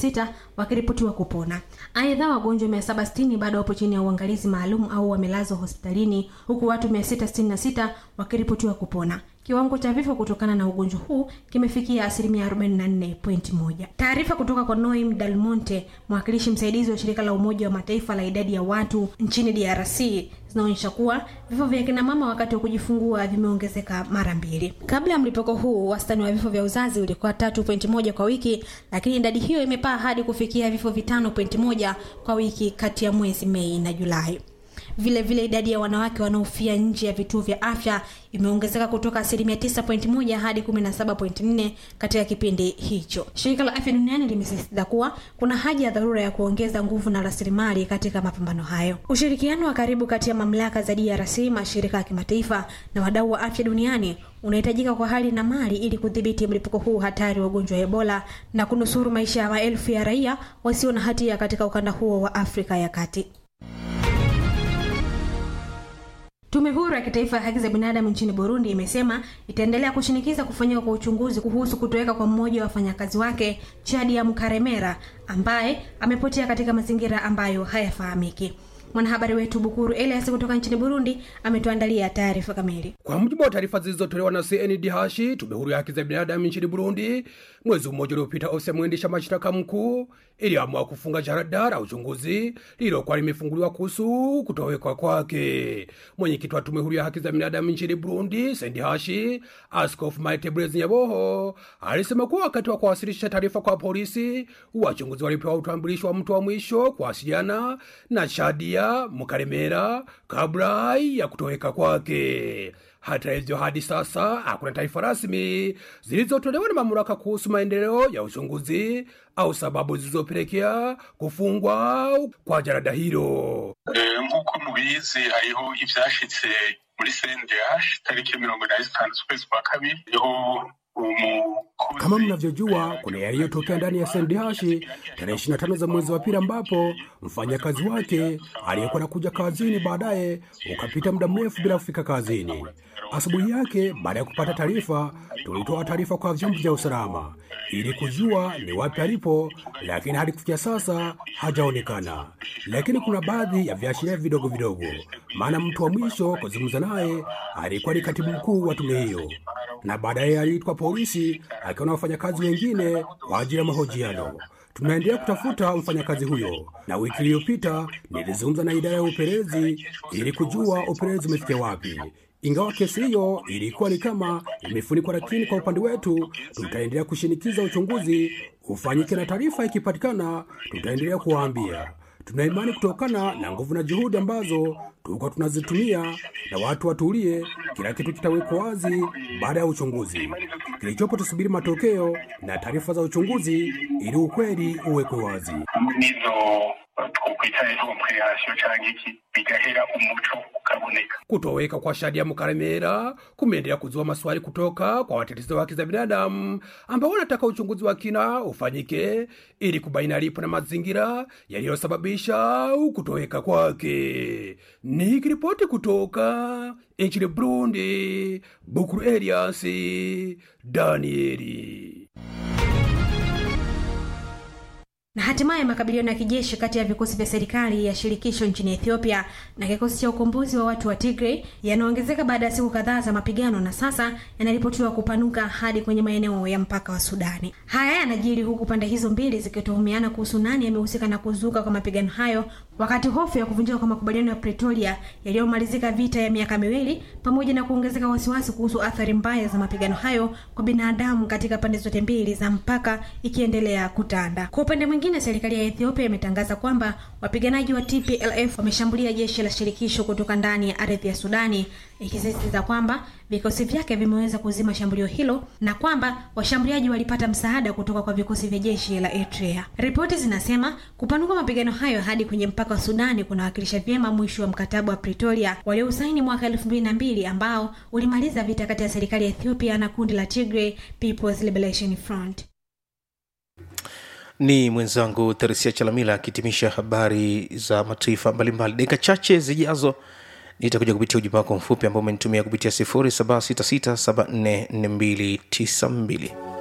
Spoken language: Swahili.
666 wakiripotiwa kupona. Aidha, wagonjwa 760 bado wapo chini ya uangalizi maalum au wamelazwa hospitalini huku watu 666 wakiripotiwa kupona. Kiwango cha vifo kutokana na ugonjwa huu kimefikia asilimia 44.1. Taarifa kutoka kwa Noim Dalmonte, mwakilishi msaidizi wa shirika la Umoja wa Mataifa la idadi ya watu nchini DRC zinaonyesha kuwa vifo vya kina mama wakati wa kujifungua vimeongezeka mara mbili. Kabla ya mlipuko huu, wastani wa vifo vya uzazi ulikuwa 3.1 kwa wiki, lakini idadi hiyo imepaa hadi kufikia vifo vitano point moja kwa wiki kati ya mwezi Mei na Julai. Vile vile idadi ya wanawake wanaofia nje ya vituo vya afya imeongezeka kutoka asilimia 9.1 hadi 17.4 katika kipindi hicho. Shirika la Afya Duniani limesisitiza kuwa kuna haja ya dharura ya kuongeza nguvu na rasilimali katika mapambano hayo. Ushirikiano wa karibu kati ya mamlaka za DRC, mashirika ya kimataifa na wadau wa afya duniani unahitajika kwa hali na mali ili kudhibiti mlipuko huu hatari wa ugonjwa wa Ebola na kunusuru maisha ya maelfu ya raia wasio na hatia katika ukanda huo wa Afrika ya Kati. Tume huru ya kitaifa ya haki za binadamu nchini Burundi imesema itaendelea kushinikiza kufanyika kwa uchunguzi kuhusu kutoweka kwa mmoja wa wafanyakazi wake Chadia Mkaremera ambaye amepotea katika mazingira ambayo hayafahamiki. Mwanahabari wetu Bukuru Elias kutoka nchini Burundi ametuandalia taarifa kamili. Kwa mujibu wa taarifa zilizotolewa na CNDH, tume huru ya haki za binadamu nchini Burundi, mwezi mmoja uliopita, ofisi ya mwendesha mashtaka mkuu iliamua kufunga jarada la uchunguzi lililokuwa limefunguliwa kuhusu kutowekwa kwake. Mwenyekiti wa tume huru ya haki za binadamu nchini Burundi, CNDH, Askofu Maite Blaise Nyaboho alisema kuwa wakati wa kuwasilisha taarifa kwa polisi, wachunguzi walipewa utambulisho wa mtu wa mwisho kuwasiliana na Shadia Mukaremera kabla ya kutoweka kwake. Hata hivyo, hadi sasa hakuna taarifa rasmi zilizotolewa na mamlaka kuhusu maendeleo ya uchunguzi au sababu zilizopelekea kufungwa kwa jarada hilo. nk'uko mubizi hariho ivyashitse muri CNDH tariki mirongo inani zitanu z'ukwezi kwa kabiri niho kama mnavyojua kuna yaliyotokea ndani ya SNDH tarehe 25 za mwezi wa pili, ambapo mfanyakazi wake aliyekuwa nakuja kazini baadaye ukapita muda mrefu bila kufika kazini. Asubuhi yake baada ya kupata taarifa, tulitoa taarifa kwa vyombo vya usalama ili kujua ni wapi alipo, lakini hadi kufikia sasa hajaonekana. Lakini kuna baadhi ya viashiria vidogo vidogo, maana mtu wa mwisho kuzungumza naye alikuwa ni katibu mkuu wa tume hiyo na baadaye aliitwa polisi akiwa na wafanyakazi wengine kwa ajili ya mahojiano. Tunaendelea kutafuta mfanyakazi huyo, na wiki iliyopita nilizungumza na idara ya upelelezi ili kujua upelelezi umefikia wapi. Ingawa kesi hiyo ilikuwa ni kama imefunikwa, lakini kwa upande wetu tutaendelea kushinikiza uchunguzi ufanyike, na taarifa ikipatikana tutaendelea kuwaambia. Tuna imani kutokana na nguvu na juhudi ambazo tulikuwa tunazitumia, na watu watulie, kila kitu kitawekwa wazi baada ya uchunguzi. Kilichopo tusubiri matokeo na taarifa za uchunguzi ili ukweli uwekwe wazi. nizo twokwita komprehasiyo canke iki bigahera umuco ukaboneka Kutoweka kwa Shadia Mukaremera kumeendelea kuzua maswali kutoka kwa watetezi wa haki za binadamu ambao wanataka uchunguzi wa kina ufanyike ili kubaini alipo na mazingira yaliyosababisha kutoweka kwake. Nikiripoti kutoka nchini Burundi, Bukuru Elias Danieli. Na hatimaye makabiliano ya kijeshi kati ya vikosi vya serikali ya shirikisho nchini Ethiopia na kikosi cha ukombozi wa watu wa Tigray yanaongezeka baada ya siku kadhaa za mapigano na sasa yanaripotiwa kupanuka hadi kwenye maeneo ya mpaka wa Sudani. Haya yanajiri huku pande hizo mbili zikituhumiana kuhusu nani amehusika na kuzuka kwa mapigano hayo, wakati hofu ya kuvunjika kwa makubaliano ya Pretoria yaliyomalizika vita ya miaka miwili pamoja na kuongezeka wasiwasi kuhusu athari mbaya za mapigano hayo kwa binadamu katika pande zote mbili za mpaka ikiendelea kutanda. Kwa upande mwingine, serikali ya Ethiopia imetangaza kwamba wapiganaji wa TPLF wameshambulia jeshi la shirikisho kutoka ndani ya ardhi ya Sudani, ikisisitiza kwamba vikosi vyake vimeweza kuzima shambulio hilo na kwamba washambuliaji walipata msaada kutoka kwa vikosi vya jeshi la Eritrea. Ripoti zinasema kupanuka mapigano hayo hadi kwenye mpaka wa Sudani kunawakilisha vyema mwisho wa mkataba wa Pretoria waliousaini mwaka elfu mbili na mbili ambao ulimaliza vita kati ya serikali ya Ethiopia na kundi la Tigray People's Liberation Front. ni mwenzangu theresia chalamila akihitimisha habari za mataifa mbalimbali dakika chache zijazo nitakuja kupitia ujumbe wako mfupi ambao umenitumia kupitia 0766744292